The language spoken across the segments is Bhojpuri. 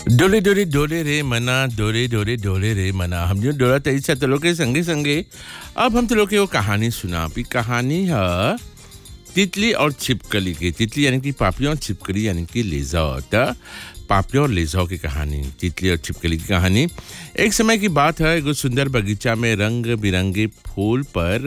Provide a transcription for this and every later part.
डोले डोले डोले रे मना डोले डोले डोले रे मना हम जो डोला तैसा तो लोग के संगे संगे अब हम तो लोग के वो कहानी सुना पी कहानी है तितली और छिपकली की तितली यानी कि पापियों और छिपकली यानी कि लेजा त पापियों और लेजाओं की कहानी तितली और छिपकली की कहानी एक समय की बात है एगो सुंदर बगीचा में रंग बिरंगे फूल पर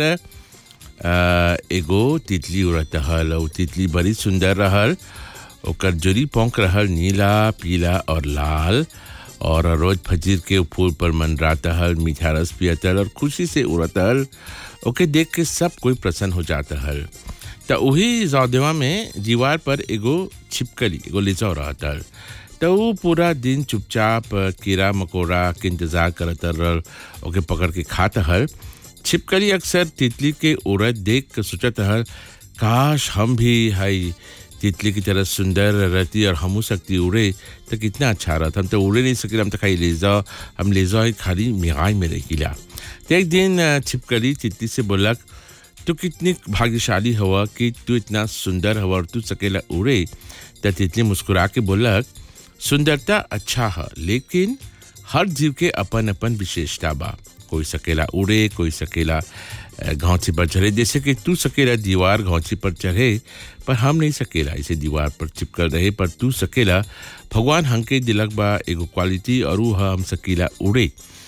अ, एगो तितली उड़त हल और तितली बड़ी सुंदर रहल ओकर जोरी पोंक रहल नीला पीला और लाल और रोज फजीर के उ फूल पर मंडराता हल मीठा रस पियत हल और खुशी से उड़त हल ओके देख के सब कोई प्रसन्न हो जाता हल त वही जौदेवा में दीवार पर एगो छिपकली एगो लेजौ रहत हल त उ पूरा दिन चुपचाप कीड़ा मकोड़ा के इंतजार करत रहल ओके पकड़ के खात हल छिपकली अक्सर तितली के उड़द देख के सोचत हल काश हम भी हई तितली की तरह सुंदर रहती और हमू सकती उड़े तो कितना अच्छा रहता हम तो उड़े नहीं सके हम तो खाली ले जाओ हम ले जाओ खाली मिगाई में रखिला तो एक दिन अ, छिपकली तितली से बोलक तू कितनी भाग्यशाली हवा कि तू इतना सुंदर हवा और तू सकेला उड़े तो तितली मुस्कुरा के बोलक सुंदरता अच्छा है लेकिन हर जीव के अपन अपन विशेषता बा कोई सकेला उड़े कोई सकेला अ, घौंची पर चढ़े जैसे कि तू सकेला दीवार घौंची पर चढ़े पर हम नहीं सकेला इसे दीवार पर चिपकल रहे पर तू सकेला भगवान हमके दिलक बा एगो क्वालिटी और ऊ ह हम सकीला उड़े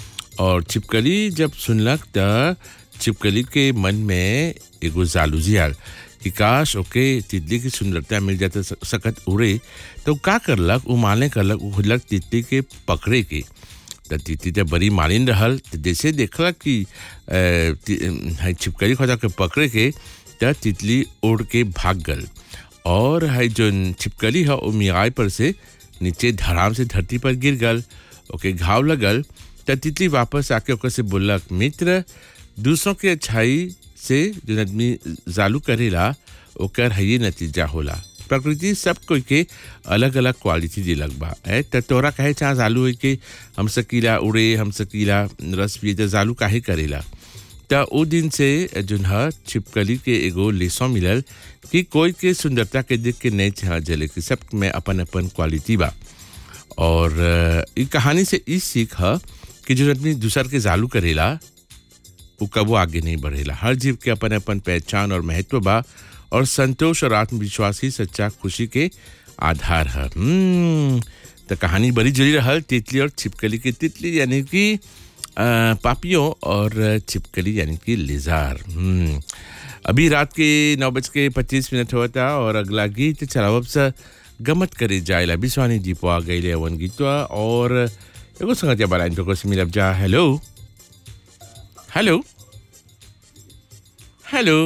और छिपकली जब सुनलक त छिपकली के मन में एगो जालूजी आल कि काश ओके तितली की सुंदरता मिल जाता स- सकत उड़े तो उ का करलक उ माने करलक उ खुदलक तितली के पकड़े के त तितली तो बड़ी मालिन रहल त जैसे देखलक कि अ, ति- है छिपकली खोदा के पकड़े के त तितली उड़ के भाग गल और है जो छिपकली है वो मियाई पर से नीचे धड़ाम से धरती पर गिर गल ओके घाव लगल त तितली वापस आके ओकर से बोलक मित्र दूसरों के अच्छाई से जो आदमी जालू करेला ओकर है नतीजा होला प्रकृति सब कोई के अलग अलग क्वालिटी दिलक बा ए त तोरा कहे चाह जालू है कि हम सकीला उड़े हम सकीला रस पिए त जालू काहे करेला त ओ दिन से जोन ह छिपकली के एगो लेसो मिलल कि कोई के सुंदरता के देख के नहीं चाह जले कि सब में अपन अपन क्वालिटी बा और अ, ई कहानी से ई सीख ह कि जो आदमी दूसर के जालू करेला वो कबो आगे नहीं बढ़ेला हर जीव के अपन अपन पहचान और महत्व बा और संतोष और आत्मविश्वास ही सच्चा खुशी के आधार है हम्म, तो कहानी बड़ी जुड़ी रहल तितली और छिपकली की तितली यानी कि अ, पापियों और छिपकली यानी कि लिजार हम्म, अभी रात के नौ बज के पच्चीस मिनट हुआ था और अगला गीत चलावब से गमत करे जायला बिस्वानी दीपो आ गई वन गीतवा और एगो संगत या बालाइन पे को मिलब जा हेलो हेलो हेलो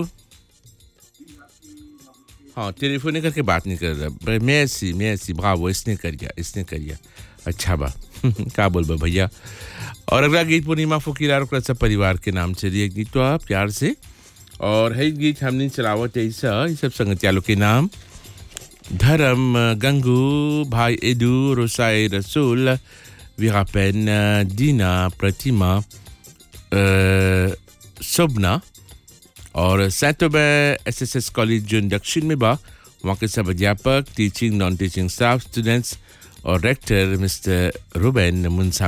हाँ टेलीफोन करके बात नहीं कर रहा मैं ऐसी मैं ऐसी ब्रावो इसने कर गया इसने कर गया अच्छा बा का बोल बा भैया और अगला गीत पूर्णिमा फकीरार और सब परिवार के नाम से दिए गीत तो आप प्यार से और है गीत हमने चलावत ऐसा ये सब संगतियालों के नाम धर्म गंगू भाई एदू रोसाई रसूल वीरापेन दीना प्रतिमा अ, शोभना और सैतोबे एस एस एस कॉलेज जो दक्षिण में बा वहाँ के सब अध्यापक teaching non teaching staff students और रेक्टर मिस्टर रुबेन मुंसा